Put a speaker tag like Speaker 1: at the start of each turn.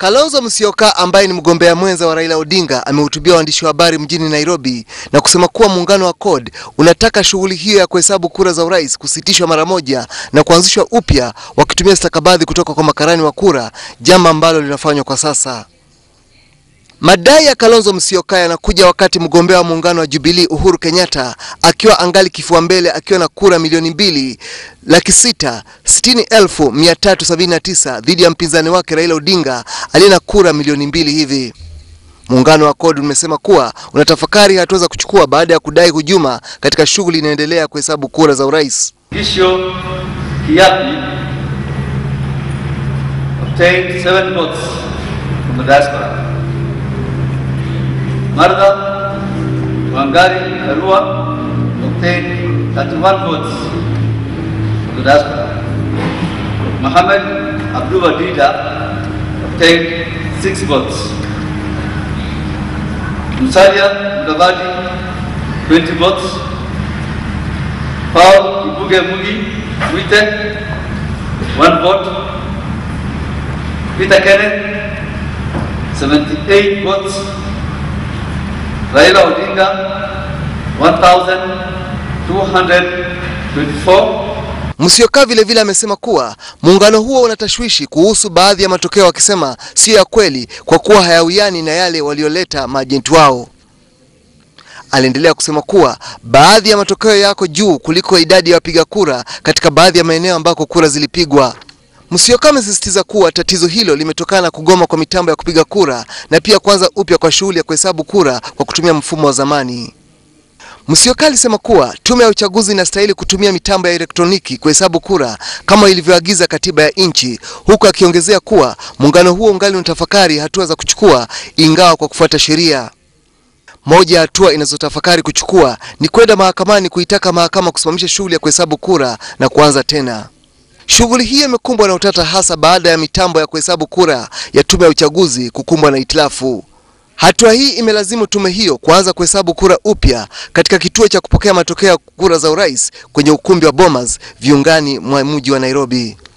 Speaker 1: Kalonzo Musyoka ambaye ni mgombea mwenza wa Raila Odinga amehutubia waandishi wa habari mjini Nairobi na kusema kuwa muungano wa CORD unataka shughuli hiyo ya kuhesabu kura za urais kusitishwa mara moja na kuanzishwa upya wakitumia stakabadhi kutoka kwa makarani wa kura, jambo ambalo linafanywa kwa sasa. Madai ya Kalonzo Musyoka yanakuja wakati mgombea wa muungano wa Jubilee Uhuru Kenyatta akiwa angali kifua mbele akiwa na kura milioni mbili laki sita sitini elfu mia tatu sabini na tisa dhidi ya mpinzani wake Raila Odinga aliye na kura milioni mbili hivi. Muungano wa CORD umesema kuwa unatafakari hatua za kuchukua baada ya kudai hujuma katika shughuli inaendelea ya kuhesabu kura za urais.
Speaker 2: Gisho Kiapi obtained seven votes from the diaspora. Martha Wangari Karua obtained 31 votes from the diaspora. Mohammed Abdul Wadida obtained 6 votes. Musalia Mudavadi 20 votes. Paul Ibuge Mugi Wite, one vote. Peter Kenneth, 78 votes. Raila Odinga, 1,224.
Speaker 1: Musyoka vile vile amesema kuwa muungano huo unatashwishi kuhusu baadhi ya matokeo, akisema siyo ya kweli kwa kuwa hayawiani na yale walioleta maajenti wao. Aliendelea kusema kuwa baadhi ya matokeo yako juu kuliko idadi ya wapiga kura katika baadhi ya maeneo ambako kura zilipigwa. Musyoka amesisitiza kuwa tatizo hilo limetokana na kugoma kwa mitambo ya kupiga kura na pia kuanza upya kwa shughuli ya kuhesabu kura kwa kutumia mfumo wa zamani. Musyoka alisema kuwa tume ya uchaguzi inastahili kutumia mitambo ya elektroniki kuhesabu kura kama ilivyoagiza katiba ya nchi, huku akiongezea kuwa muungano huo ungali unatafakari hatua za kuchukua ingawa kwa kufuata sheria. Moja ya hatua inazotafakari kuchukua ni kwenda mahakamani kuitaka mahakama kusimamisha shughuli ya kuhesabu kura na kuanza tena. Shughuli hiyo imekumbwa na utata hasa baada ya mitambo ya kuhesabu kura ya tume ya uchaguzi kukumbwa na hitilafu. Hatua hii imelazimu tume hiyo kuanza kuhesabu kura upya katika kituo cha kupokea matokeo ya kura za urais kwenye ukumbi wa Bomas viungani mwa mji wa Nairobi.